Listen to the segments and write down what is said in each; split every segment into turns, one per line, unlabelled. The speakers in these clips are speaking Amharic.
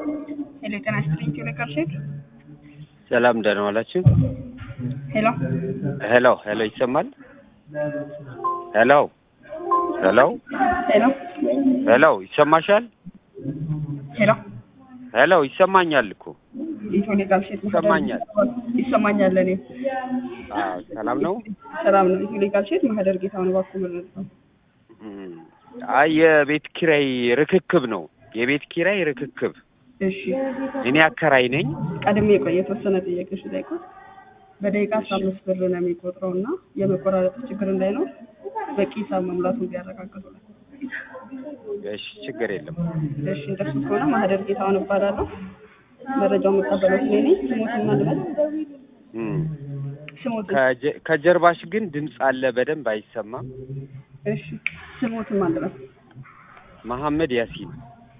ሄሎ ጤና ይስጥልኝ ቴሌካል ሼክ
ሰላም ደህና ዋላችሁ?
ሄሎ
ሄሎ ሄሎ ይሰማል? ሄሎ ሄሎ
ሄሎ
ሄሎ ይሰማሻል?
ሄሎ
ሄሎ ይሰማኛል እኮ
የቴሌካል ሼክ
ይሰማኛል።
ይሰማኛል ለእኔ
አዎ፣ ሰላም ነው።
ሰላም ነው የቴሌካል ሼክ ማህደር ጌታውን እባክዎ መረጥ ነው
እም፣ አይ የቤት ኪራይ ርክክብ ነው። የቤት ኪራይ ርክክብ
እሺ
እኔ አከራይ ነኝ።
ቀድሜ ቆይ የተወሰነ ጥያቄዎች ልጠይቅዎት በደቂቃ አስራ አምስት ብር ነው የሚቆጥረው እና የመቆራረጥ ችግር እንዳይኖር በቂ ሂሳብ መሙላቱን ቢያረጋግጡ ነው
እሺ ችግር የለም።
እሺ እንደሱ ከሆነ ማህደር ጌታውን እባላለሁ መረጃውን መቀበለው እኔ ነኝ ስሞትን ማልበል
እም፣
ስሞትን
ከጀ- ከጀርባሽ ግን ድምፅ አለ፣ በደንብ አይሰማም።
እሺ ስሞትን ማልበል
መሐመድ ያሲን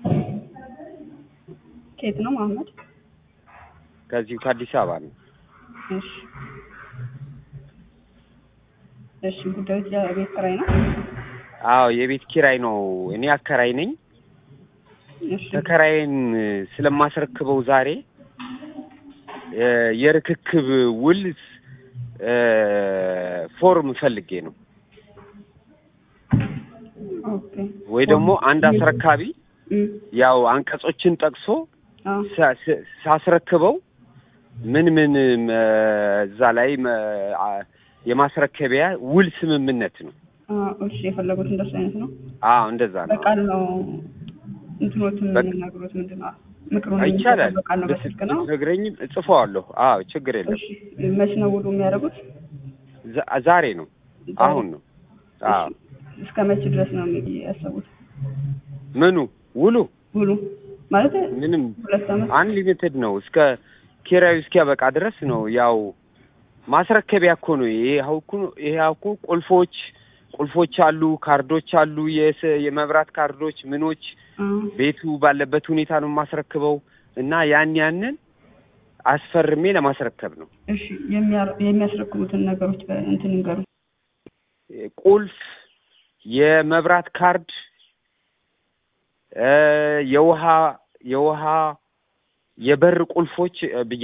ከየት ነው መሀመድ
ከዚሁ ከአዲስ አበባ ነው።
እሺ እሺ ጉዳዮች የቤት ኪራይ ነው
አዎ የቤት ኪራይ ነው። እኔ አከራይ ነኝ።
እሺ
ተከራይን ስለማስረክበው ዛሬ እ የርክክብ ውል እ ፎርም ፈልጌ ነው
ኦኬ
ወይ ደግሞ አንድ አስረካቢ
እም፣
ያው አንቀጾችን ጠቅሶ
አዎ
ሳ- ስ- ሳስረክበው ምን ምን እ እዛ ላይ እ አ- የማስረከቢያ ውል ስምምነት ነው።
አዎ እሺ የፈለጉት እንደሱ አይነት ነው
አዎ እንደዛ ነው።
በቃል ነው እንትኖትን
በቃ-
የሚናገሩት ምንድን ነው ምክሩን
ይቻላል።
የሚሰጡት በቃል ነው በስልክ ነው
ብትነግረኝም እጽፈዋለሁ። አዎ ችግር የለም።
እሺ መች ነው ውሉ የሚያደርጉት
ዛ- ዛሬ ነው አሁን ነው። አዎ
እሺ እስከ መቼ ድረስ ነው የሚ- ያሰቡት
ምኑ ውሉ
ውሉ ማለት
ምንም
ሁለት ዓመት
አንሊሚትድ ነው እስከ ኪራዩ እስኪያበቃ ድረስ ነው። ያው ማስረከቢያ እኮ ነው ይሄ አሁን እኮ ይሄ እኮ ቁልፎች ቁልፎች አሉ፣ ካርዶች አሉ፣ የስ- የመብራት ካርዶች ምኖች
አዎ
ቤቱ ባለበት ሁኔታ ነው የማስረክበው እና ያን ያንን አስፈርሜ ለማስረከብ ነው።
እሺ የሚያ- የሚያስረክቡትን ነገሮች እንትን ይንገሩ
ቁልፍ፣ የመብራት ካርድ፣ እ የውሃ የውሃ የበር ቁልፎች እ ብዬ